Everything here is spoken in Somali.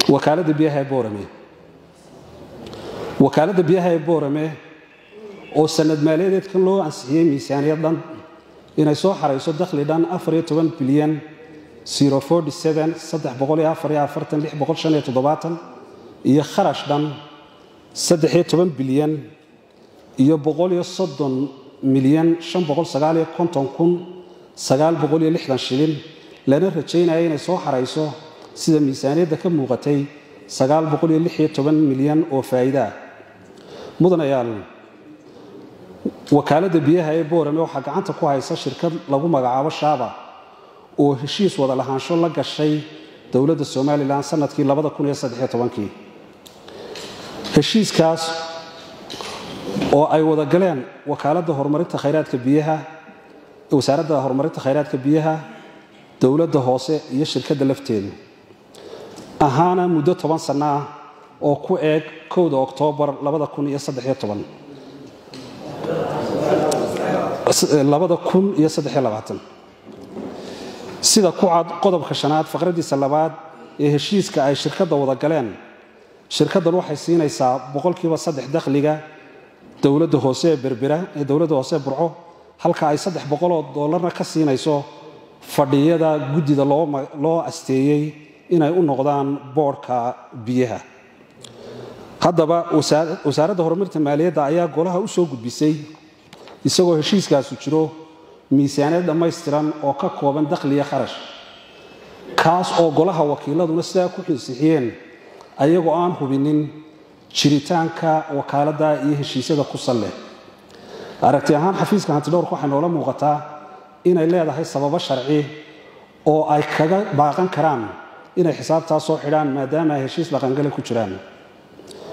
wakaaladda biyaha ee boorame wakaaladda biyaha ee boorame oo sanad maaliyadeedkan loo ansixiyey miisaaniyad dhan inay soo xarayso dakhli dhan bilyan iyo kharash dhan bilyan iyo milyan shilin lana rajaynaya inay soo xarayso sida miisaaniyadda ka muuqatay milyan oo faa'iidaah mudanayaal wakaaladda biyaha ee boorame waxaa gacanta ku haysa shirkad lagu magacaabo shaaba oo heshiis wada lahaansho la gashay dowladda somalilan sanadkii kii heshiiskaas oo ay wada galeen wakaaladda horumarinta khayraadka biyaha wasaaradda horumarinta khayraadka biyaha dowladda hoose iyo shirkadda lafteedu ahaana muddo toban sanno ah oo ku eeg kowda oktoobar sida ku cad qodobka shanaad faqradiisa labaad ee heshiiska ay shirkadda wada galeen shirkaddan waxay siinaysaa boqolkiiba saddex dakhliga dowladda hoose ee berbera ee dowladda hoose ee burco halka ay saddex boqoloo doolarna ka siinayso fadhiyada guddida loo asteeyey inay u noqdaan boodhka biyaha haddaba wasaaradda horumarinta maaliyadda ayaa golaha u soo gudbisay isagoo heshiiskaasu jiro miisaaniyad dhammaystiran oo ka kooban dakhliya kharash kaas oo golaha wakiiladuna sidaa ku xinsixiyeen ayagoo aan hubinin jiritaanka wakaaladda iyo heshiisyada ku sal leh aragti ahaan xafiiska hantidhowrka waxay noola muuqataa inay leedahay sababo sharci oo ay kaga baaqan karaan inay xisaabtaas soo xidhaan maadaama ay heshiis dhaqangale ku jiraan